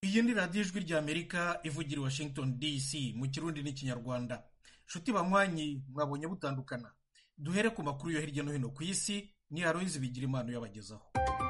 iyi ni radiyo ijwi ry'amerika ivugira i washington dc mu kirundi n'ikinyarwanda nshuti banywanyi mwabonye butandukana duhere ku makuru yo hirya no hino ku isi ni aroyizi bigira impano yabagezaho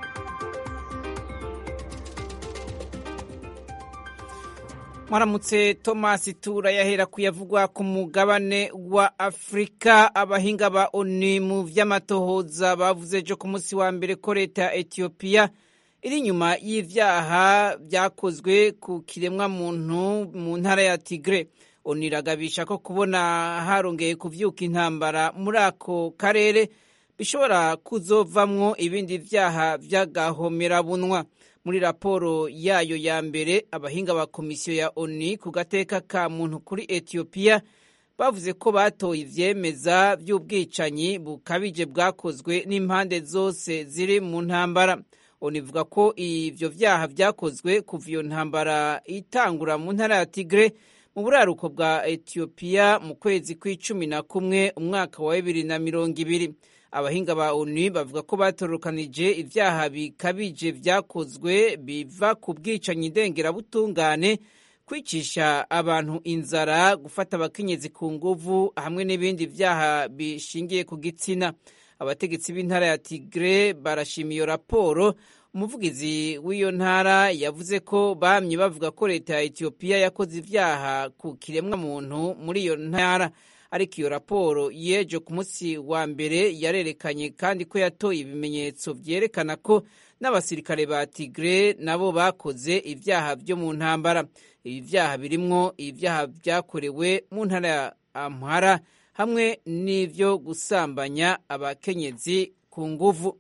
mwaramutse tomasi tura yahera kuyavugwa ku mugabane wa afurika abahinga ba oni mu vy'amatohoza bavuze ejo ku munsi wa mbere ko leta ya etiyopiya iri inyuma y'ivyaha vyakozwe ku kiremwa muntu mu ntara ya tigre oni iragabisha ko kubona harongeye kuvyuka intambara muri ako karere bishobora kuzovamwo ibindi vyaha vy'agahomerabunwa muri raporo yayo ya mbere abahinga ba komisiyo ya oni ku gateka ka muntu kuri etiyopiya bavuze ko batoye ivyemeza vy'ubwicanyi bukabije bwakozwe n'impande zose ziri mu ntambara oni ivuga ko ivyo vyaha vyakozwe kuva iyo ntambara itangura mu ntara ya tigre mu buraruko bwa etiyopiya mu kwezi kw'icumi na kumwe umwaka wa bibiri na mirongo ibiri abahinga ba onu bavuga ko batorokanije ivyaha bikabije vyakozwe biva ku bwicanyi ndengerabutungane kwicisha abantu inzara gufata abakenyezi ku nguvu hamwe n'ibindi vyaha bishingiye ku gitsina abategetsi b'intara ya tigre barashima iyo raporo umuvugizi w'iyo ntara yavuze ko bamye bavuga ko leta ya etiyopiya yakoze ivyaha ku kiremwa muntu muri iyo ntara ariko iyo raporo yejo ku munsi wa mbere yarerekanye kandi ko yatoye ibimenyetso vyerekana ko n'abasirikare ba tigre nabo bakoze ivyaha vyo mu ntambara ibi vyaha birimwo ivyaha vyakorewe mu ntara ya amhara hamwe n'ivyo gusambanya abakenyezi ku nguvu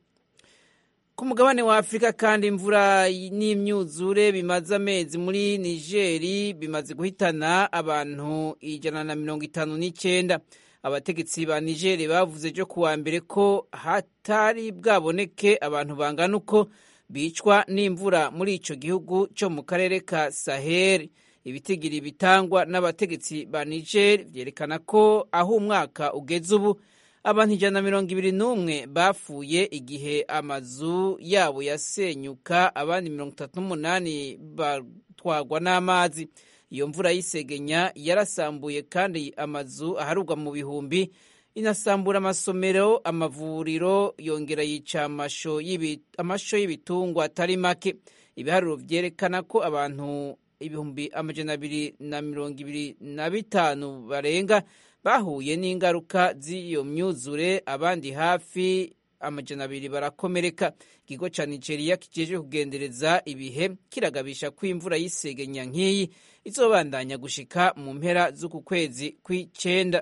ku mugabane wa afurika kandi imvura n'imyuzure bimaze amezi muri nigeri bimaze guhitana abantu ijana na mirongo itanu n'icyenda abategetsi ba nigeri bavuze ejo kuwa mbere ko hatari bwaboneke abantu bangana uko bicwa n'imvura muri ico gihugu cyo mu karere ka saheli ibitigiri bitangwa n'abategetsi ba nigeri vyerekana ko aho umwaka ugeze ubu abantu ijana na mirongo ibiri n'umwe bapfuye igihe amazu yabo yasenyuka abandi mirongo itatu n'umunani batwagwa n'amazi iyo mvura y'isegenya yarasambuye kandi amazu aharugwa mu bihumbi inasambura amasomero amavuriro yongera yica amasho y'ibitungwa atari make ibiharuro vyerekana ko abantu ibihumbi amajana abiri na mirongo ibiri na bitanu barenga bahuye n'ingaruka z'iyo myuzure abandi hafi amajana abiri barakomereka ikigo ca nigeria kijeje kugendereza ibihe kiragabisha ko imvura y'isegenya nk'iyi izobandanya gushika mu mpera z'uku kwezi kw'icenda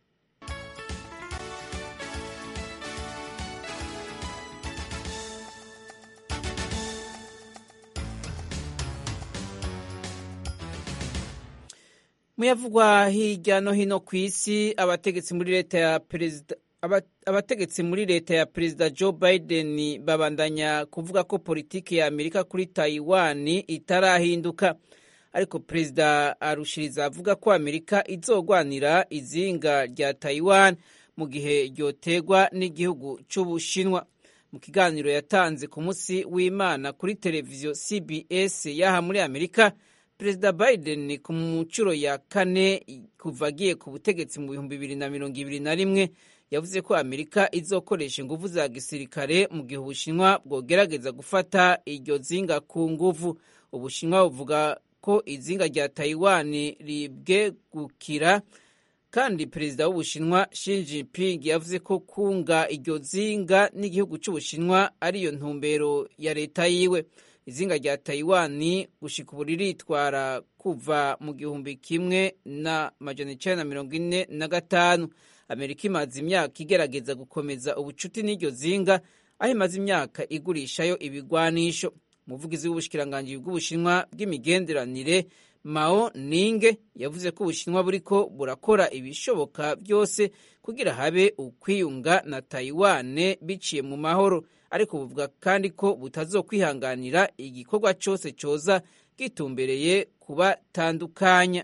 muyavugwa hirya no hino ku isi abategetsi muri leta ya perezida abategetsi muri leta ya perezida joe biden babandanya kuvuga ko politiki ya amerika kuri taiwan itarahinduka ariko perezida arushiriza avuga ko amerika izogwanira izinga rya taiwan mu gihe ryotegwa n'igihugu c'ubushinwa mu kiganiro yatanze ku munsi w'imana kuri televiziyo cbs yaha muri amerika perezida biden ku nshuro ya kane kuva agiye ku butegetsi mu bihumbi bibiri na mirongo ibiri na rimwe yavuze ko amerika izokoresha inguvu za gisirikare mu gihe ubushinwa bwogerageza gufata iryo zinga ku nguvu ubushinwa buvuga ko izinga rya taiwan ribwegukira kandi perezida w'ubushinwa Xi Jinping yavuze ko kunga iryo zinga n'igihugu cy'ubushinwa ariyo ntumbero ya leta yiwe izinga rya taiwan gushika ubu riritwara kuva mu gihumbi kimwe na majana icenda na mirongo ine na gatanu amerika imaze imyaka igerageza gukomeza ubucuti n'iryo zinga aho imaze imyaka igurishayo ibigwanisho umuvugizi w'ubushikiranganji bw'ubushinwa bw'imigenderanire mao ninge yavuze ko ubushinwa buriko burakora ibishoboka byose kugira habe ukwiyunga na taiwan biciye mu mahoro ariko buvuga kandi ko butazokwihanganira igikorwa cyose cyoza gitumbereye kubatandukanya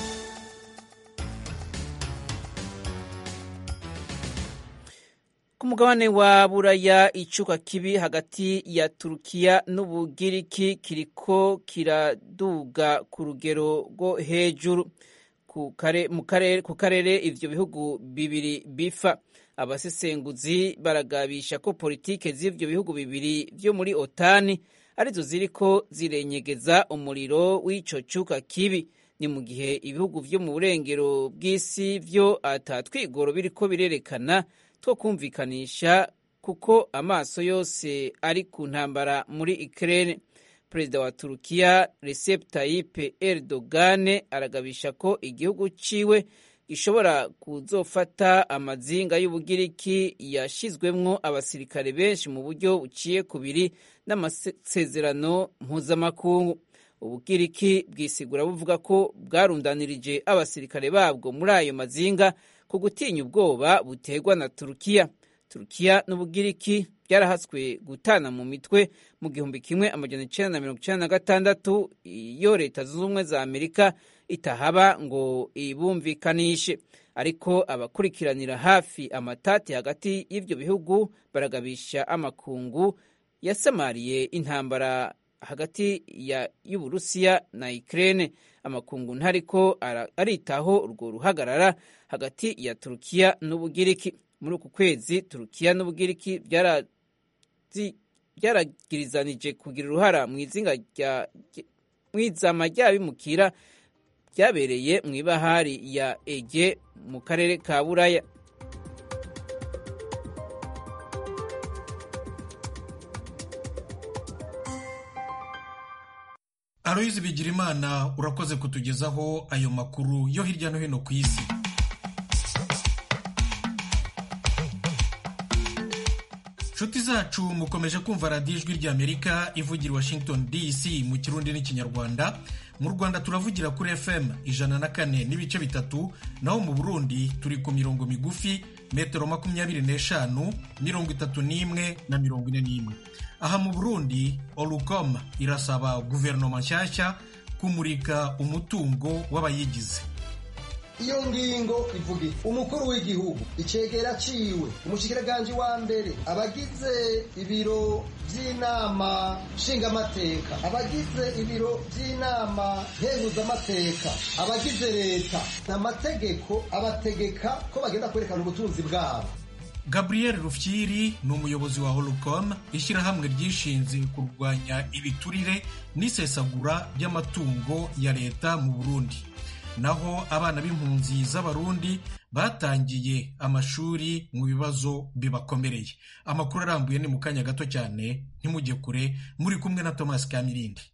ku mugabane wa buraya icuka kibi hagati ya turukiya n'ubugiriki kiriko kiraduga ku rugero rwo hejuru ku karere ivyo bihugu bibiri bifa abasesenguzi baragabisha ko politike z'ivyo bihugu bibiri vyo muri otani arizo ziriko zirenyegeza umuriro w'ico cuka kibi ni mu gihe ibihugu vyo mu burengero bw'isi vyo atatwigoro biriko birerekana two kumvikanisha kuko amaso yose ari ku ntambara muri Ukraine. Perezida wa Turukiya Recep Tayyip Erdogan aragabisha ko igihugu ciwe gishobora kuzofata amazinga y'ubugiriki yashizwemwo abasirikare benshi mu buryo buciye kubiri n'amasezerano mpuzamakungu. Ubugiriki bwisigura buvuga ko bwarundanirije abasirikare babwo muri ayo mazinga ku gutinya ubwoba buterwa na Turukiya. Turukiya n'Ubugiriki byarahatswe gutana mu mitwe mu gihumbi kimwe amajana icenda na mirongo icenda na gatandatu iyo leta zunze ubumwe za Amerika itahaba ngo ibumvikanishe ariko abakurikiranira hafi amatati hagati y'ivyo bihugu baragabisha amakungu yasamariye intambara hagati ya y'Uburusiya na Ukraine amakungu ntariko aritaho urwo ruhagarara hagati ya Turukiya n'Ubugiriki muri uku kwezi Turukiya n'Ubugiriki byaragirizanije kugira uruhara mu izinga rya mwizama ry'abimukira byabereye mu ibahari ya Ege mu karere ka Buraya Aloyizi Bigirimana urakoze kutugezaho ayo makuru yo hirya no hino ku isi nshuti zacu mukomeje kumva radiyo ijwi ry'amerika ivugira washington dc mu kirundi n'ikinyarwanda mu rwanda turavugira kuri fm ijana na kane n'ibice bitatu naho mu burundi turi ku mirongo migufi metero makumyabiri n'eshanu mirongo itatu n'imwe na mirongo ine n'imwe aha mu burundi orucom irasaba guverinoma nshyashya kumurika umutungo w'abayigize iyo ngingo ivuga umukuru w'igihugu icegera ciwe umushikiranganje wa mbere abagize ibiro vy'inama nshingamateka abagize ibiro vy'inama nkenguzamateka abagize leta n'amategeko abategeka ko bagenda kwerekana ubutunzi bwabo gabriel rufyiri ni umuyobozi wa holcom ishyirahamwe ryishinze kurwanya ibiturire n'isesagura ry'amatungo ya leta mu burundi naho abana b'impunzi z'abarundi batangiye amashuri mu bibazo bibakomereye amakuru arambuye ni mu kanya gato cyane ntimujye kure muri kumwe na thomas kamirindi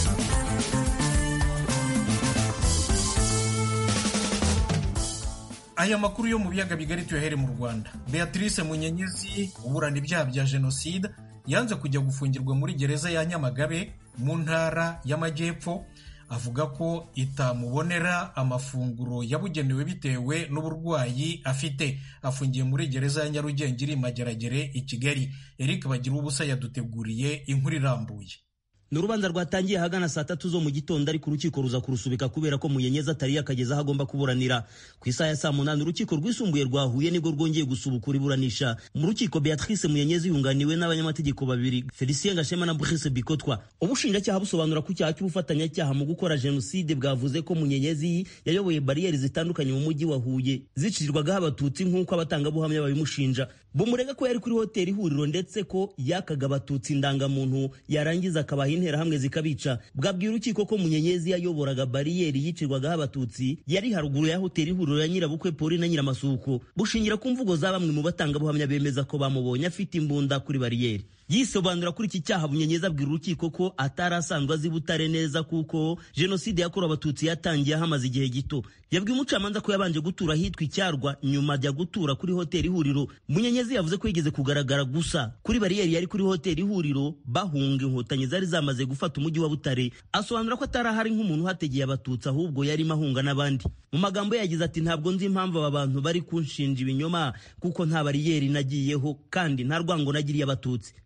aya makuru yo mu biyaga bigari tuyahere mu rwanda beatrice munyenyezi uburana ibyaha bya jenoside yanze kujya gufungirwa muri gereza ya nyamagabe mu ntara y'amajyepfo avuga ko itamubonera amafunguro yabugenewe bitewe n'uburwayi afite afungiye muri gereza ya nyarugenge iri mageragere i kigali eric bagira ubusa yaduteguriye inkuru irambuye ni urubanza rwatangiye ahagana saa tatu zo mu gitondo ariko urukiko ruza kurusubika kubera ko muyenyezi atari yakageze aho agomba kuburanira ku isaha ya saa munani urukiko rwisumbuye rwa huye nibwo rwongeye gusubukura iburanisha mu rukiko beatrice muyenyezi yunganiwe n'abanyamategeko babiri felicien gashema na brice bikotwa ubushinjacyaha busobanura ko icyaha cy'ubufatanyacyaha mu gukora jenoside bwavuze ko munyenyezi yayoboye bariyeri zitandukanye mu mujyi wa huye zicirirwagaho abatutsi nk'uko abatangabuhamya babimushinja bumurega ko yari kuri hoteli ihuriro ndetse ko yakaga abatutsi indangamuntu yarangiza akabaha interahamwe zikabica bwabwiye urukiko ko munyenyezi yayoboraga bariyeri yicirwagaho abatutsi yari haruguru ya hoteli ihuriro ya nyirabukwe poli na nyiramasuko bushingira ku mvugo za bamwe mu batangabuhamya bemeza ko bamubonye afite imbunda kuri bariyeri yisobanura kuri iki cyaha bunyenyezi abwira urukiko ko atari asanzwe azi butare neza kuko jenoside yakorewe abatutsi yatangiye hamaze igihe gito yabwiye umucamanza ko yabanje gutura ahitwa icyarwa nyuma ajya gutura kuri hoteli ihuriro munyenyezi yavuze ko yigeze kugaragara gusa kuri bariyeri yari kuri hoteli ihuriro bahunga inkotanyi zari zamaze gufata umujyi wa butare asobanura ko atari ahari nk'umuntu uhategeye abatutsi ahubwo yarimo ahunga n'abandi mu magambo ye yagize ati ntabwo nzi impamvu aba bantu bari kunshinja ibinyoma kuko nta bariyeri nagiyeho kandi nta rwango nagiriye abatutsi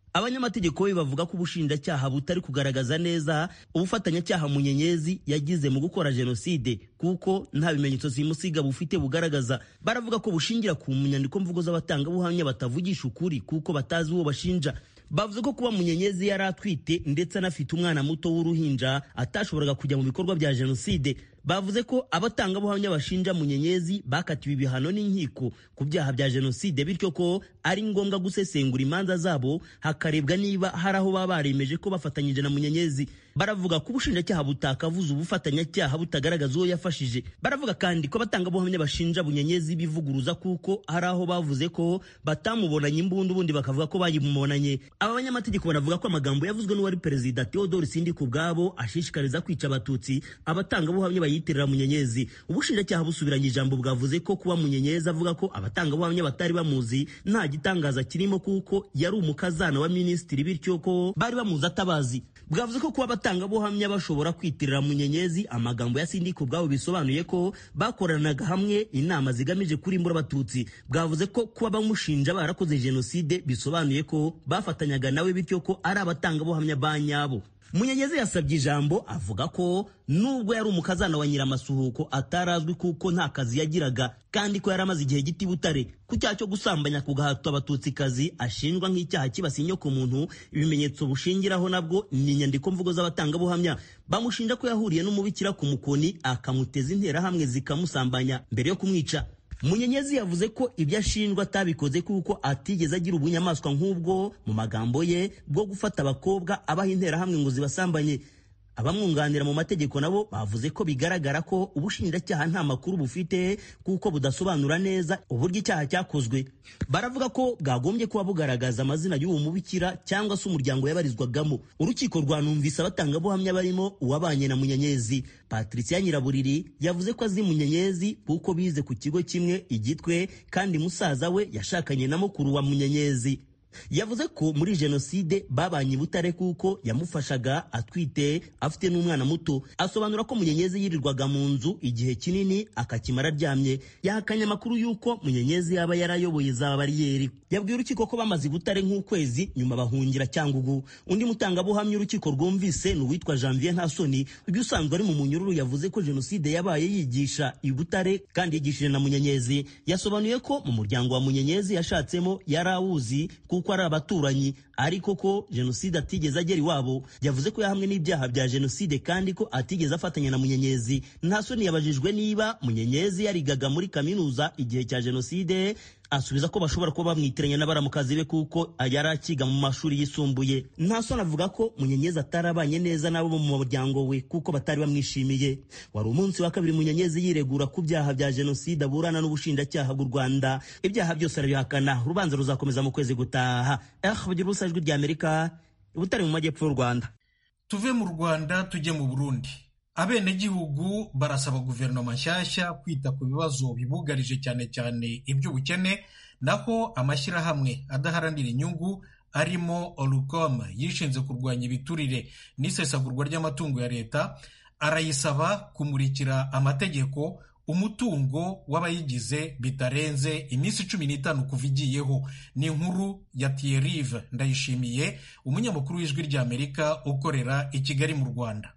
abanyamategeko be bavuga ko ubushinjacyaha butari kugaragaza neza ubufatanyacyaha munyenyezi yagize mu gukora jenoside kuko nta bimenyetso simusiga bufite bugaragaza baravuga ko bushingira ku nyandiko mvugo z'abatangabuhamya batavugisha ukuri kuko batazi uwo bashinja bavuze ko kuba munyenyezi yari atwite ndetse anafite umwana muto w'uruhinja atashoboraga kujya mu bikorwa bya jenoside bavuze ko abatangabuhamya bashinja munyenyezi bakatiwe ibihano n'inkiko ku byaha bya jenoside bityo ko ari ngombwa gusesengura imanza zabo hakarebwa niba hari aho baba baremeje ko bafatanyije na munyenyezi baravuga ko ubushinjacyaha butakavuze ubufatanyacyaha butagaragaza uwo yafashije baravuga kandi ko abatangabuhamya bashinja bunyenyezi bivuguruza kuko hari aho bavuze ko batamubonanye imbunda ubundi bakavuga ko bayimubonanye aba banyamategeko baravuga ko amagambo yavuzwe n'uwari perezida Theodore Sindika ubwabo ashishikariza kwica abatutsi abatangabuhamya bayitirira munyenyezi ubushinjacyaha busubiranye ijambo bwavuze ko kuba munyenyezi avuga ko abatangabuhamya batari bamuzi nta gitangaza kirimo kuko yari umukazana wa minisitiri bityo ko bari bamuzi atabazi bwavuze ko kuba abatangabuhamya bashobora kwitirira munyenyezi amagambo ya sindika ubwabo bisobanuye ko bakoranaga hamwe inama zigamije kurimbura abatutsi bwavuze ko kuba bamushinja barakoze jenoside bisobanuye ko bafatanyaga nawe bityo ko ari abatangabuhamya ba nyabo munyenyezi yasabye ijambo avuga ko nubwo yari umukazana wa nyiramasuhuko atarazwi kuko nta kazi yagiraga kandi ko yari amaze igihe giti butare ku cyaha cyo gusambanya ku gahato abatutsikazi ashinjwa nk'icyaha kibasiye inyoko muntu ibimenyetso bushingiraho nabwo ni inyandiko mvugo z'abatangabuhamya bamushinja ko yahuriye n'umubikira ku mukoni akamuteza interahamwe zikamusambanya mbere yo kumwica munyenyezi yavuze ko ibyo ashinjwa atabikoze kuko atigeze agira ubunyamaswa nk'ubwo mu magambo ye bwo gufata abakobwa abaha interahamwe ngo zibasambanye abamwunganira mu mategeko nabo bavuze ko bigaragara ko ubushinjacyaha nta makuru bufite kuko budasobanura neza uburyo icyaha cyakozwe baravuga ko bwagombye kuba bugaragaza amazina y'uwo mubikira cyangwa se umuryango yabarizwagamo urukiko rwanumvise abatangabuhamya barimo uwabanye na munyenyezi patricia nyiraburiri yavuze ko azi munyenyezi kuko bize ku kigo kimwe igitwe kandi musaza we yashakanye na mukuru wa munyenyezi yavuze ko muri jenoside babanye i butare kuko yamufashaga atwite afite n'umwana muto asobanura ko munyenyezi yirirwaga mu nzu igihe kinini akakimara aryamye yahakanye amakuru y'uko munyenyezi yaba yarayoboye za bariyeri yabwiye urukiko ko bamaze i butare nk'ukwezi nyuma bahungira cyangugu undi mutangabuhamya urukiko rwumvise ni uwitwa janvier ntasoni uyu usanzwe ari mu munyururu yavuze ko jenoside yabaye yigisha i butare kandi yigishije na munyenyezi yasobanuye ko mu muryango wa munyenyezi yashatsemo yari awuzi kuko ari abaturanyi ariko ko jenoside atigeze agera iwabo yavuze ko yahamwe n'ibyaha bya jenoside kandi ko atigeze afatanya na munyenyezi nta soni yabajijwe niba munyenyezi yarigaga muri kaminuza igihe cya jenoside asubiza ko bashobora kuba bamwitiranya n'abaramukazi be kuko yari akiga mu mashuri yisumbuye nta soni avuga ko munyenyezi atarabanye neza n'abo mu muryango we kuko batari bamwishimiye wari umunsi wa kabiri munyenyezi yiregura ku byaha bya jenoside aburana n'ubushinjacyaha bw'u rwanda ibyaha byose arabihakana urubanza ruzakomeza mu kwezi gutaha eh bugira ubusa ijwi ry'amerika butari mu majyepfo y'u rwanda tuve mu rwanda tujye mu burundi abenegihugu barasaba guverinoma nshyashya kwita ku bibazo bibugarije cyane cyane iby'ubukene naho amashyirahamwe adaharanira inyungu arimo orukoma yishinze kurwanya ibiturire n'isesagurwa ry'amatungo ya leta arayisaba kumurikira amategeko umutungo w'abayigize bitarenze iminsi cumi n'itanu kuva igiyeho ni inkuru ya tiyerive ndayishimiye umunyamakuru w'ijwi ry'amerika ukorera i kigali mu rwanda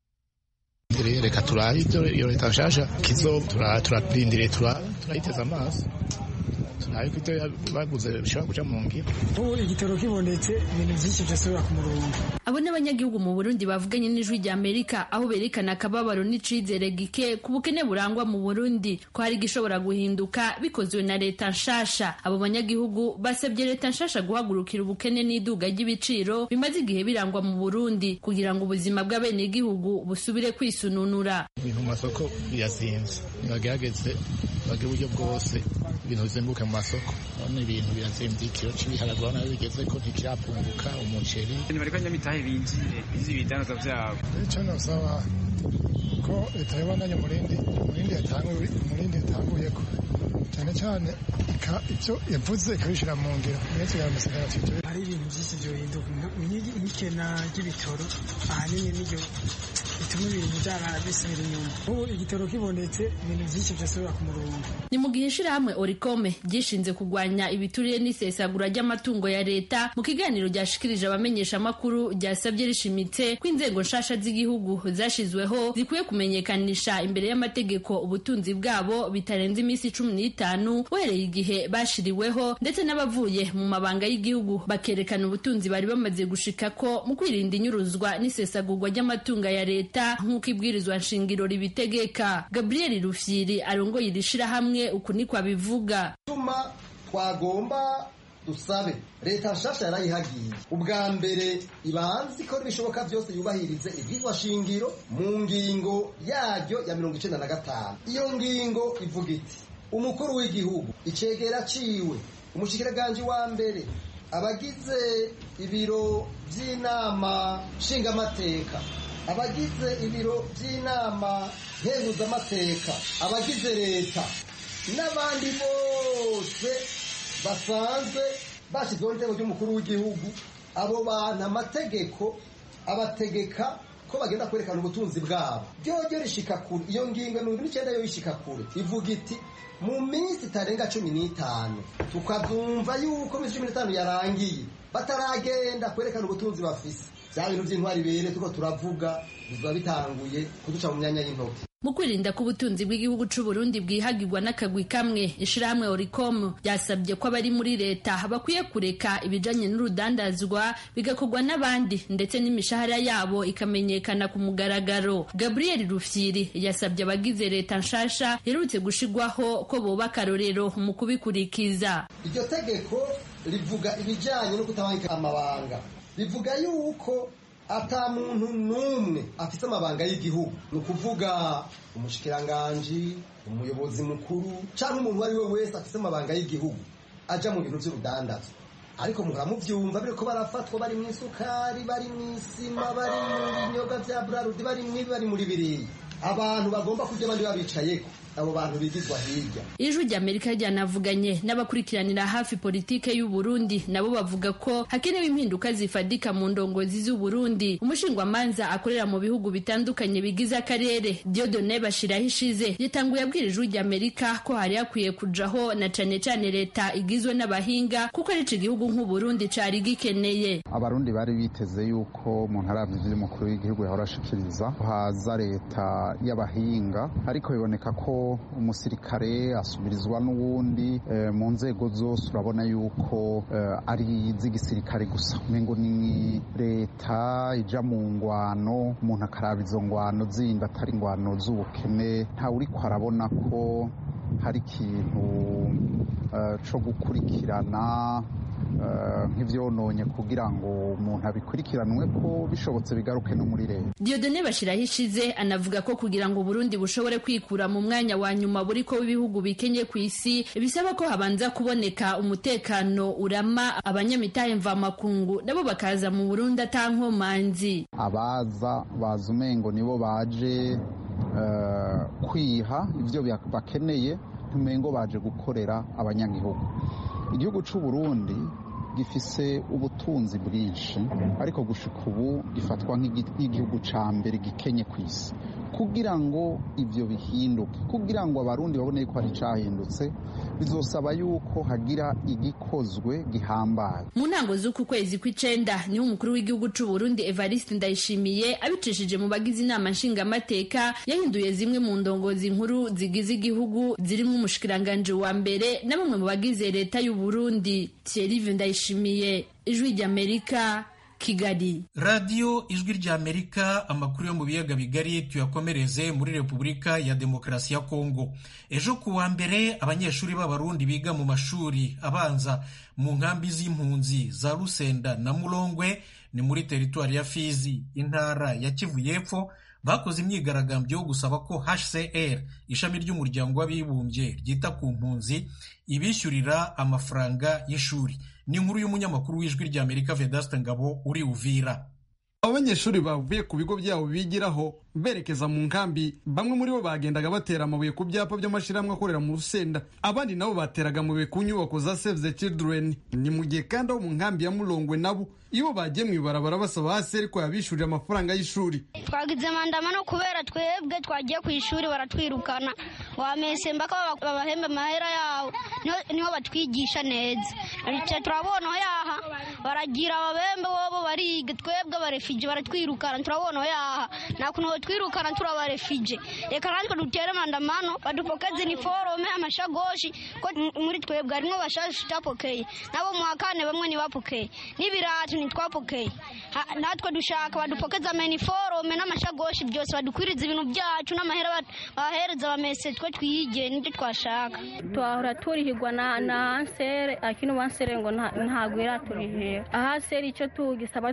reka turabe ibyo iyo leta nshasha kizo turarindiriye turayiteza amaso turabe ko ibyo baguze bishobora guca mu ngiro ubu igitoro kibonetse ibintu byinshi byasubira ku murongo abo ni abanyagihugu mu burundi bavuganye n'ijwi rya amerika aho berekana akababaro n'icizere gike ku bukene burangwa mu burundi ko hari igishobora guhinduka bikozwe na leta nshasha abo banyagihugu basabye leta nshasha guhagurukira ubukene n'iduga ry'ibiciro bimaze igihe birangwa mu burundi kugira ngo ubuzima bw'abenegihugu busubire kwisununura ibintu mu masoko birazinze nibagerageze bagire uburyo bwose ibintu bizimbuke mu masoko none ibintu birazimvye ikiro c'ibiharage urabona aho bigeze ko ntikirapunguka umuceri nibariko nyamitahe binjire bizi ibidandaza vyabo ico nosaba ko leta yobandanya umurindi umurindi yatanguye umurindi yatanguyeko cyane cyane ibyo yavuze ikabishyira mu ngiro ndetse yaramusigara hari ibintu byinshi byohinduka nk'ikena ry'ibitoro ahanini niryo bituma ibintu byara bisubira inyuma ubu igitoro kibonetse ibintu byinshi byasubira ku murongo ni mu gihe ishirahamwe orikome ryishinze kurwanya ibiturire n'isesagura ry'amatungo ya leta mu kiganiro ryashikirije abamenyesha amakuru ryasabye rishimitse ko inzego nshasha z'igihugu zashizweho zikwiye kumenyekanisha imbere y'amategeko ubutunzi bwabo bitarenze iminsi cumi n'itanu uhereye igihe bashiriweho ndetse n'abavuye mu mabanga y'igihugu bakerekana ubutunzi bari bamaze gushikako mu kwirinda inyuruzwa n'isesagurwa ry'amatungo ya leta nk'uko ibwirizwa nshingiro ribitegeka gabriel rufyiri arongoye iri shirahamwe uku niko abivuga tuma twagomba dusabe leta nshasha yarayihagiye ubwa mbere ibanze ikora ibishoboka byose yubahirize ibyitwa shingiro mu ngingo yaryo ya mirongo icenda na gatanu iyo ngingo ivuga iti umukuru w'igihugu icegera ciwe umushikiranganje wa mbere abagize ibiro by'inama nshingamateka abagize ibiro by'inama nkenguzamateka abagize leta n'abandi bose basanzwe bashyizweho n'iteko ry'umukuru w'igihugu abo bantu amategeko abategeka ko bagenda kwerekana ubutunzi bwabo ryoryo rishika kure iyo ngingo mirongo n'icyenda yo yishika kure ivuga iti mu minsi itarenga cumi n'itanu tukabyumva yuko iminsi cumi n'itanu yarangiye bataragenda kwerekana ubutunzi bafise bya bintu by'intwari bere tuko turavuga biba bitanguye kuduca mu myanya y'intoki mu kwirinda ko ubutunzi bw'igihugu c'u Burundi bwihagirwa n'akagwi kamwe ishirahamwe Oricom ryasabye ko abari muri leta bakwiye kureka ibijanye n'urudandazwa bigakorwa n'abandi ndetse n'imishahara yabo ikamenyekana ku mugaragaro Gabriel Rufyiri yasabye abagize leta nshasha yerutse gushigwaho ko boba akarorero mu kubikurikiza iryo tegeko rivuga ibijanye no kutabangika amabanga rivuga yuko ata muntu n'umwe afite amabanga y'igihugu ni ukuvuga umushikiranganji umuyobozi mukuru cyangwa umuntu uwo ari we wese afite amabanga y'igihugu ajya mu bintu by'urudandazo ariko muhora mubyumva biri ko barafatwa bari mu isukari bari mu isima bari mu binyobwa bya burarudi bari mu ibi bari muri biriya abantu bagomba kurya abandi babicayeko abo bantu bigizwa hirya ijwi ry'amerika ryanavuganye n'abakurikiranira hafi politike y'u Burundi nabo bavuga ko hakenewe impinduka zifadika mu ndongozi z'u Burundi umushingwamanza akorera mu bihugu bitandukanye bigize akarere Dieudonne Bashiraho ishize yatanguye abwira ijwi ry'amerika ko hari hakwiye kujaho na cane cane leta igizwe n'abahinga kuko ari ico gihugu nk'u Burundi cari gikeneye abarundi bari biteze yuko mu ntaravyo vy'umukuru w'igihugu yahora ashikiriza haza leta y'abahinga ariko biboneka ko umusirikare asubirizwa n'uwundi mu nzego zose urabona yuko ari iz'igisirikare gusa umengo ni leta ija mu ngwano umuntu akaraba izo ngwano zindi atari ingwano z'ubukene ntawe uriko arabona ko hari ikintu co gukurikirana nk'ivyononye kugira ngo umuntu abikurikiranwe ko bishobotse bigaruke no muri leta Dieudonne Bashiraho ishize anavuga ko kugira ngo Burundi bushobore kwikura mu mwanya wa nyuma buriko w'ibihugu bikenye ku isi bisaba ko habanza kuboneka umutekano urama abanyamitahe mvamakungu nabo bakaza mu Burundi atankomanzi abaza baza umengo nibo baje uh, kwiha ivyo bakeneye ntumengo baje gukorera abanyagihugu igihugu c'u Burundi gifise ubutunzi bwinshi ariko gushika ubu gifatwa nk'igihugu ca mbere gikenye ku isi kugira ngo ivyo bihinduke kugira ngo abarundi babone yuko hari cahindutse bizosaba yuko hagira igikozwe gihambaye mu ntango z'uku kwezi kw'icenda niho umukuru w'igihugu c'u Burundi Evariste Ndayishimiye abicishije mu bagize inama nshingamateka yahinduye zimwe mu ndongozi nkuru zigize igihugu zirimo umushikiranganje wa mbere na bamwe mu bagize leta y'u Burundi Thierry Ndayishimiye ijwi ry'Amerika Kigali radiyo ijwi ry'amerika amakuru yo mu biyaga bigari tuyakomereze muri repubulika ya demokarasi ya kongo ejo ku wa mbere abanyeshuri b'abarundi biga mu mashuri abanza mu nkambi z'impunzi za rusenda na murongwe ni muri teritwari ya fizi intara ya kivu y'epfo bakoze imyigaragambyo yo gusaba ko hcr ishami ry'umuryango w'abibumbye ryita ku mpunzi ibishyurira amafaranga y'ishuri ni inkuru y'umunyamakuru w'ijwi ry'amerika vedaste ngabo uri uvira abo banyeshuri bavuye ku bigo byabo bigiraho berekeza mu nkambi bamwe muri bo bagendaga batera amabuye ku byapa by'amashyirahamwe akorera mu rusenda abandi nabo bateraga amabuye ku nyubako za save the children ni mu gihe kandi abo mu nkambi ya murongwe nabo iyo bagiye mu ibarabara basaba hasi ko yabishyurira amafaranga y'ishuri twagize mandamano kubera twebwe twagiye ku ishuri baratwirukana wamese mbaka babahembe amahera yawo niho batwigisha neza icyo turabona yaha baragira ababembe bobo bariga twebwe abarefije baratwirukana turabona yaha nta kuntu twirukana turi abarefije reka natwe dutere mandamano badupokeze iniforome amashagoshi ko muri twebwe harimo bashaje tutapokeye nabo mu wa kane bamwe ntibapokeye n'ibiratu ntitwapokeye natwe dushaka badupokeze amaniforome n'amashagoshi byose badukwiriza ibintu byacu n'amahera bahereza bamese twe twiyigire nibyo twashaka twahora turihirwa na na ansere akino wansere ngo ntabwo iraturihira ahasere icyo tugisaba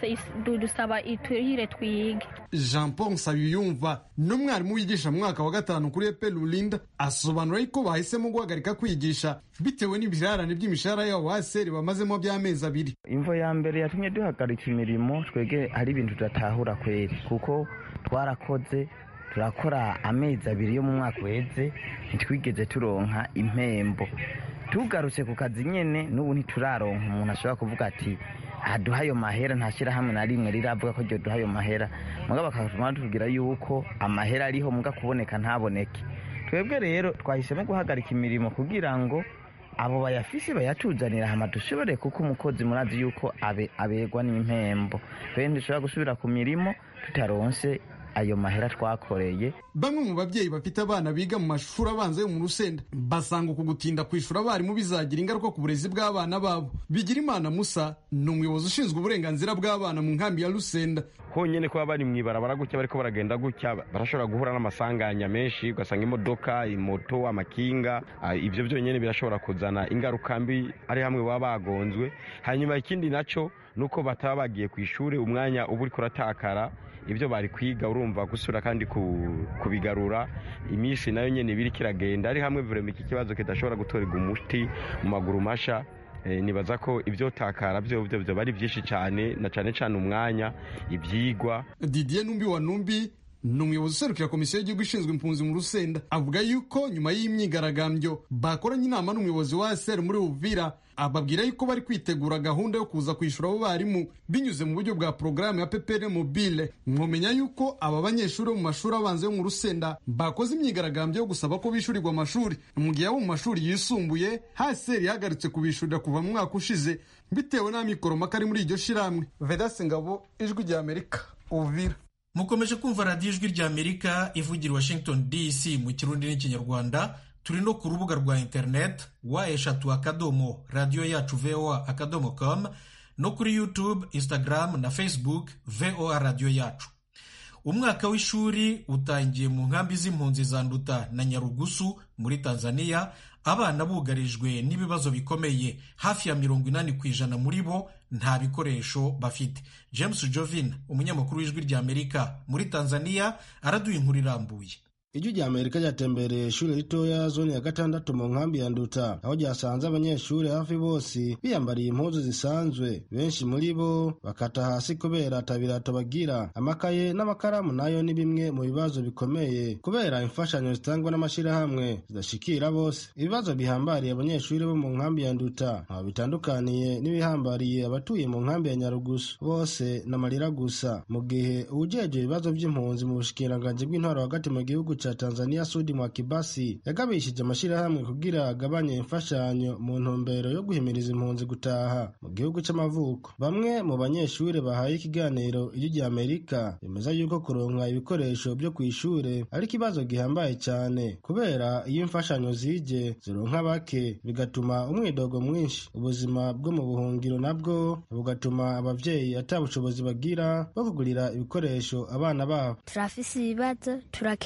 dusaba iturihire twiyige jean paul nsabiyumva n'umwarimu wigisha mu mwaka wa gatanu kuri epe rurinda asobanura ko bahisemo guhagarika kwigisha bitewe n'ibirarane by'imishahara yabo haseri bamazemo by'amezi abiri imvo ya mbere yatumye duhagarika imirimo twege hari ibintu tudatahura kweri kuko twarakoze turakora amezi abiri yo mu mwaka uheze ntitwigeze turonka impembo tugarutse ku kazi nyine n'ubu ntituraronka umuntu ashobora kuvuga ati aduha ayo mahera nta shyirahamwe na rimwe riravuga ko duha ayo mahera mugabo bakatuma batubwira yuko amahera ariho muga kuboneka ntaboneke twebwe rero twahisemo guhagarika imirimo kugira ngo abo bayafise bayatuzanira hama dushobore kuko umukozi murazi yuko abe abegwa n'impembo twebwe ntidushobora gusubira ku mirimo tutaronse ayo mahera twakoreye bamwe mu babyeyi bafite abana biga mu mashuri abanza yo mu rusenda basanga uku gutinda kwishura abarimu bizagira ingaruka ku burezi bw'abana babo bigira imana musa ni umuyobozi ushinzwe uburenganzira bw'abana mu nkambi ya rusenda honyine kuba bari mu ibarabara gutya bariko baragenda gutya barashobora guhura n'amasanganya menshi ugasanga imodoka imoto amakinga ibyo byonyine birashobora kuzana ingaruka mbi ari hamwe baba bagonzwe hanyuma ikindi naco nuko bataba bagiye ku ishuri umwanya uba uriko uratakara ibyo bari kwiga urumva gusura kandi kubigarura iminsi nayo nyine ibiri kiragenda ari hamwe vurema iki kibazo kidashobora gutorerwa umuti mu maguru masha nibaza ko ibyo takara byo byo bari byinshi cyane na cyane cyane umwanya ibyigwa didier numbi wa numbi ni umuyobozi userukira komisiyo y'igihugu ishinzwe impunzi mu rusenda avuga yuko nyuma y'imyigaragambyo bakoranye inama n'umuyobozi wa sr muri uvira ababwira yuko bari kwitegura gahunda yo kuza kwishyura abo barimu binyuze mu buryo bwa porogaramu ya ppr mobile mwomenya yuko aba banyeshuri bo mu mashuri abanza yo mu rusenda bakoze imyigaragambyo yo gusaba ko bishyurirwa amashuri mu gihe abo mu mashuri yisumbuye haseri yahagaritse kubishyurira kuva mu mwaka ushize bitewe n'amikoro maka ari muri iryo shiramwe vedase ngabo ijwi rya amerika uvira mukomeje kumva radiyo ijwi rya amerika ivugira washington dc mu kirundi n'ikinyarwanda turi no ku rubuga rwa interineti wa eshatu akadomo radiyo yacu voa akadomo com no kuri youtube instagram na facebook voa radiyo yacu umwaka w'ishuri utangiye mu nkambi z'impunzi za nduta na nyarugusu muri tanzania abana bugarijwe n'ibibazo bikomeye hafi ya mirongo inani ku ijana muri bo nta bikoresho bafite james jovin umunyamakuru w'ijwi rya amerika muri tanzania araduha inkuru irambuye ijwi rya amerika ryatembereye ishuri ritoya zone ya gatandatu mu nkambi ya nduta aho ryasanze abanyeshuri hafi bose biyambariye impuzu zisanzwe benshi muri bo bakata hasi kubera atabirato bagira amakaye n'amakaramu nayo ni bimwe mu bibazo bikomeye kubera imfashanyo zitangwa n'amashyirahamwe zidashikira bose ibibazo bihambariye abanyeshuri bo mu nkambi ya nduta ntaho bitandukaniye n'ibihambariye abatuye mu nkambi ya nyarugusu bose n'amarira gusa mu gihe uwujejwe ibibazo by'impunzi mu bushikiranganji bw'intwaro hagati mu gihugu ca Tanzania Sudi Mwakibasi yagabishije amashyirahamwe kugira agabanye imfashanyo mu ntumbero yo guhimiriza impunzi gutaha mu gihugu c'amavuko bamwe mu banyeshuri bahaye ikiganiro ijwi rya Amerika bemeza yuko kuronka ibikoresho byo ku ishure ari ikibazo gihambaye cyane kubera iyo imfashanyo zije zironka bake bigatuma umwidogo mwinshi ubuzima bwo mu buhungiro nabwo bugatuma abavyeyi ata bushobozi bagira bwo kugurira ibikoresho abana babo turafise ibibazo turakenya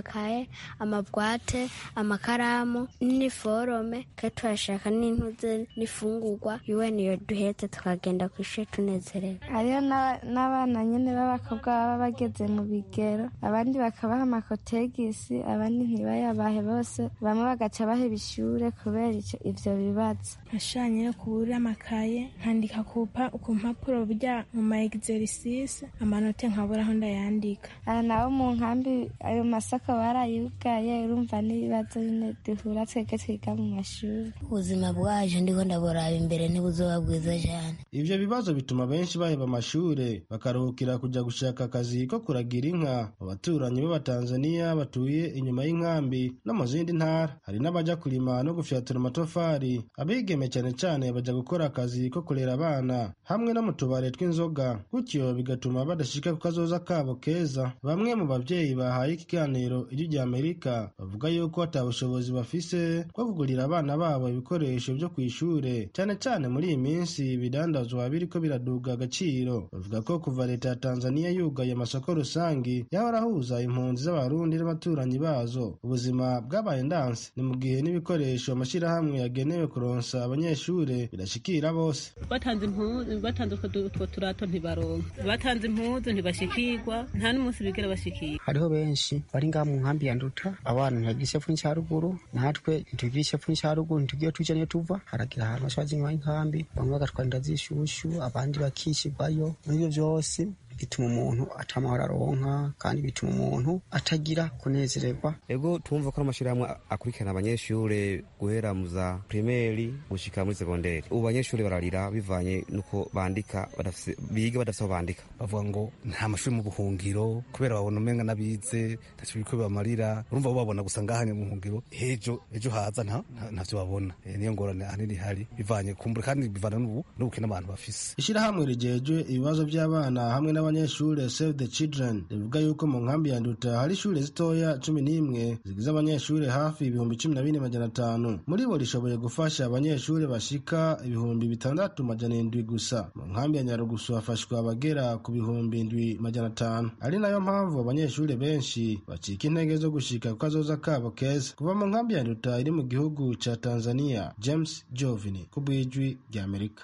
amakaye amabwate amakaramu n'iniforome kandi turashaka n'intuze n'ifungurwa yuwe niyo duhetse tukagenda ku ishuri tunezerewe hariyo n'abana nyine b'abakobwa baba bageze mu bigero abandi bakabaha amakotegisi abandi ntibayabahe bose bamwe bagaca baheba ishure kubera ivyo bibazo nashanye yo kubura amakaye nkandika ku mpapuro burya mu ma exercice amanote nkabura aho ndayandika aha naho mu nkambi ayo masako barayugaye urumva n'ibibazo nyine duhura twebwe twiga mu mashuri ubuzima bwaje ndiko ndaburaba imbere ntibuzoba bwiza cyane ivyo bibazo bituma benshi baheba amashure bakaruhukira kuja gushaka akazi ko kuragira inka mu baturanyi b'abatanzaniya batuye inyuma y'inkambi no mu zindi ntara hari n'abaja kurima no gufyatura amatafari abigeme cyane cyane baja gukora akazi ko kurera abana hamwe no mu tubare tw'inzoga gutyo bigatuma badashika ku kazoza kabo keza bamwe mu bavyeyi bahaye ikiganiro ijwi rya amerika bavuga yuko ata bushobozi bafise bwo kugurira abana babo ibikoresho vyo kw'ishure cyane cyane muri iyi minsi ibidandazwa biriko biraduga agaciro bavuga ko kuva leta ya tanzaniya yugaye amasoko rusangi yahora ahuza impunzi z'abarundi n'abaturanyi bazo ubuzima bwabaye ndanse ni mu gihe n'ibikoresho amashirahamwe yagenewe kuronsa abanyeshure birashikira bose batanze impuzu batanze utwo turato ntibaronka batanze impuzu ntibashikirwa nta n'umunsi bigera bashikirwa hariho benshi bari ngaha mu nkambi ya nduta abana ntibagira epfo n'icyaruguru natwe ntitugira epfo n'icyaruguru ntitugiye tuja niyo tuva haragira ahantu bashobora inyuma y'inkambi bamwe bagatwara inda z'ishushu abandi bakishirwayo muri ibyo byose bituma umuntu atamahoro aronka kandi bituma umuntu atagira kunezererwa ego twumva ko amashirahamwe akurikirana abanyeshure guhera mu za primeri gushika muri segonderi ubu abanyeshure bararira bivanye nuko bandika biga badafise aho bandika bavuga ngo nta mashuri mu buhungiro kubera babona umenga n'abize ntacyo biriko bibamarira urumva bo babona gusa ngahanye mu buhungiro ejo ejo haza nta ntavyo babona niyo ngorane ahanini ihari bivanye kumbura kandi bivana n'ubu n'ubukene abantu bafise ishirahamwe rijejwe ibibazo by'abana hamwe n'abanyeshure Save the Children rivuga yuko mu nkambi ya Nduta hari ishure zitoya cumi n'imwe zigize abanyeshure hafi ibihumbi cumi na bine majana atanu muri bo rishoboye gufasha abanyeshure bashika ibihumbi bitandatu majana indwi gusa mu nkambi ya Nyarugusu hafashwa abagera ku bihumbi indwi majana atanu ari nayo mpamvu abanyeshure benshi bacika intege zo gushika ku kazoza kabo keza kuva mu nkambi ya Nduta iri mu gihugu ca Tanzania James Jovini ku bw'ijwi rya Amerika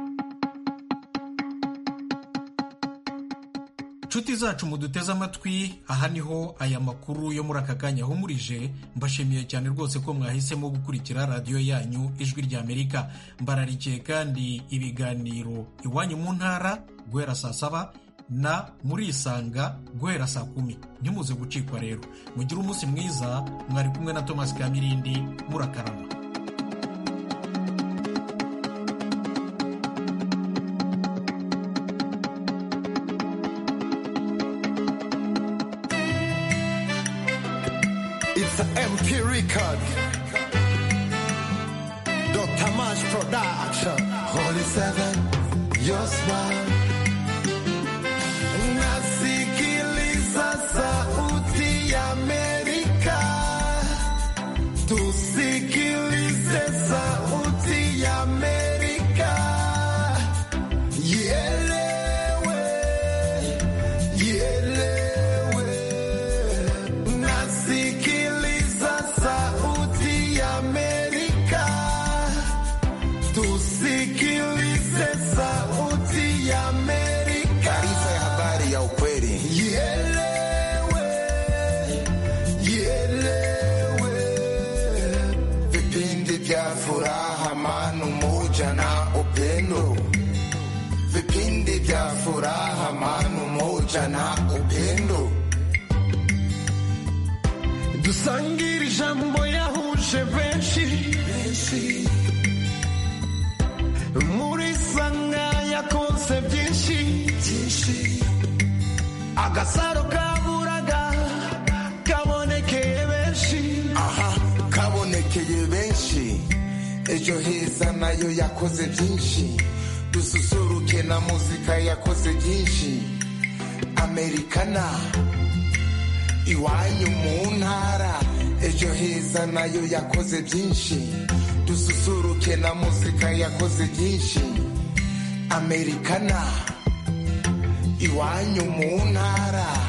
nshuti zacu muduteze amatwi aha niho aya makuru yo muri aka kanya ahumurije mbashimiye cyane rwose ko mwahisemo gukurikira radiyo yanyu ijwi rya amerika mbararikiye kandi ibiganiro iwanyu mu ntara guhera saa saba na murisanga guhera saa kumi ntimuze gucikwa rero mugire umunsi mwiza mwari kumwe na thomas kamirindi murakarama It's an MP record. Dr. Mash Production. Holy Seven, your smile. Nasikiliza sauti ya Amerika. Tusikilize sauti ya Amerika. Ielewe, ielewe. Nasikiliza sauti ya Amerika. Tusikilize sauti ya Amerika. Taarifa ya habari ya ukweli. Ielewe, ielewe. Vipindi vya furaha, amani, umoja na upendo. Vipindi vya furaha, amani, umoja na upendo. dusangire ijambo yahuje benshi muri sanga yakoze byinshi agasaro kaburaga kabonekeye benshi aha kabonekeye benshi ejo heza nayo yakoze byinshi dususuruke na muzika yakoze byinshi amerikana iwanyu mu ntara ejo heza nayo yakoze byinshi dususuruke na muzika yakoze byinshi amerikana iwanyu mu ntara